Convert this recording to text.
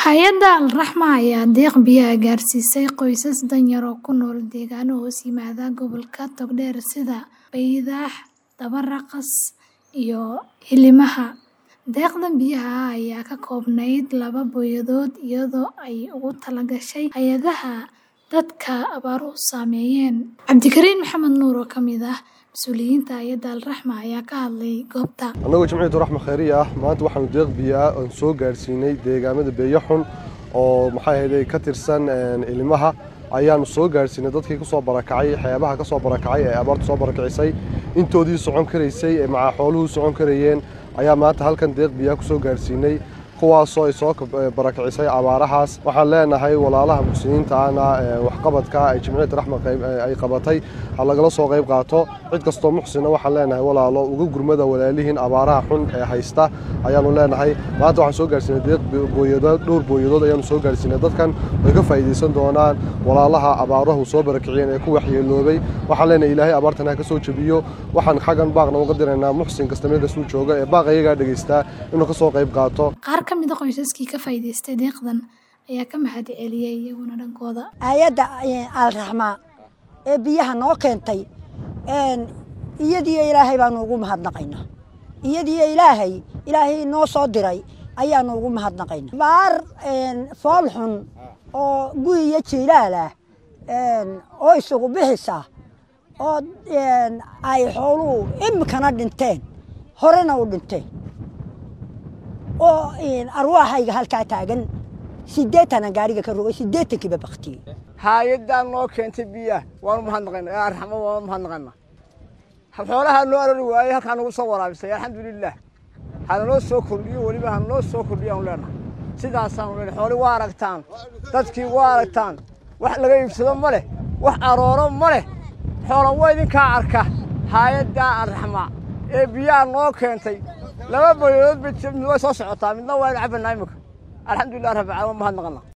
Hay'adda Al-Raxma ayaa deeq biyo ah gaarsiisay qoysas danyar oo ku nool deegaanno hoos yimaada gobolka Togdheer sida Baydhaax, Dabaraqas, iyo Hiilimaha. Deeqdan biyaha ah ayaa ka koobnayd laba booyadood iyadoo ay ugu talagashay hay'adaha dadka abaaruhu saameeyeen. Cabdikariin Maxamed Nuur oo ka mid ah mas'uuliyiinta hay'adda Al-Raxma ayaa ka hadlay goobta. annagoo jimciyadu raxma khayriye ah maanta waxaanu deeq biyo ah oon soo gaarsiinay deegaamada beeyaxun oo maxay ahayd ka tirsan ilimaha ayaanu soo gaarsiinay dadkii kusoo barakacay xeebaha kasoo barakacay ee abaartu soo barakacisay intoodii socon karaysay ee macaa xooluhu socon karayeen ayaa maanta halkan deeq biyaha kusoo gaarsiinay kuwaasoo ay soo barakicisay abaarahaas waxaan leenahay walaalaha muslimiinta ahna waxqabadka ay jimciyada raxma ay qabatay ha lagala soo qayb qaato cid kastoo muxsina waxaan leenahay walaalo uga gurmada walaalihiin abaaraha xun ee haysta ayaanu leenahay maanta waxaan soo gaarsiinay deeq booyadood dhowr booyadood ayaanu soo gaarsiinay dadkan way ka faa'iidaysan doonaan walaalaha abaaruhu soo barakiciyeen ee ku waxyeeloobay waxaan leenahay ilaahay abaartan ha ka soo jebiyo waxaan xaggan baaqna uga diraynaa muxsin kasta meel kastuu jooga ee baaq ayagaa dhegaystaa inuu ka soo qayb qaato Qaar ka mid ah qoysaskii ka faa'iidaystay deeqdan ayaa ka mahad celiyay iyaguna dhankooda. hay-adda alraxma ee biyaha noo keentay iyadiyo ilaahay baanu ugu mahadnaqaynaa iyadiyo ilaahay ilaahay noo soo diray ayaanu ugu mahadnaqaynaa baar fool xun oo guy iyo jiilaal ah oo isugu bixisa oo ay xooluhu imikana dhinteen horena u dhinteen oo arwaaxayga halkaa taagan sideetana gaariga ka rogay sideetankiiba baktiyey haayadaan noo keentay biyaha waanu mahadnaqayna ee arxamo waanu mahadnaqayna xoolahaa noo arari waayey halkaa nagu soo waraabisay alxamdulilah hananoo soo kordhiyo weliba hananoo soo kordhiyo aanu leenahay sidaasaanu leenahay xooli waa aragtaan dadkii waa aragtaan wax laga iibsado ma leh wax arooro ma leh xoola waa idinkaa arka haayaddaa arraxma ee biyaha noo keentay laba boyadood bay way soo socotaa midna waa inu cabbanaa imika alxamdulilah rabbi caalamiin mahadnaqana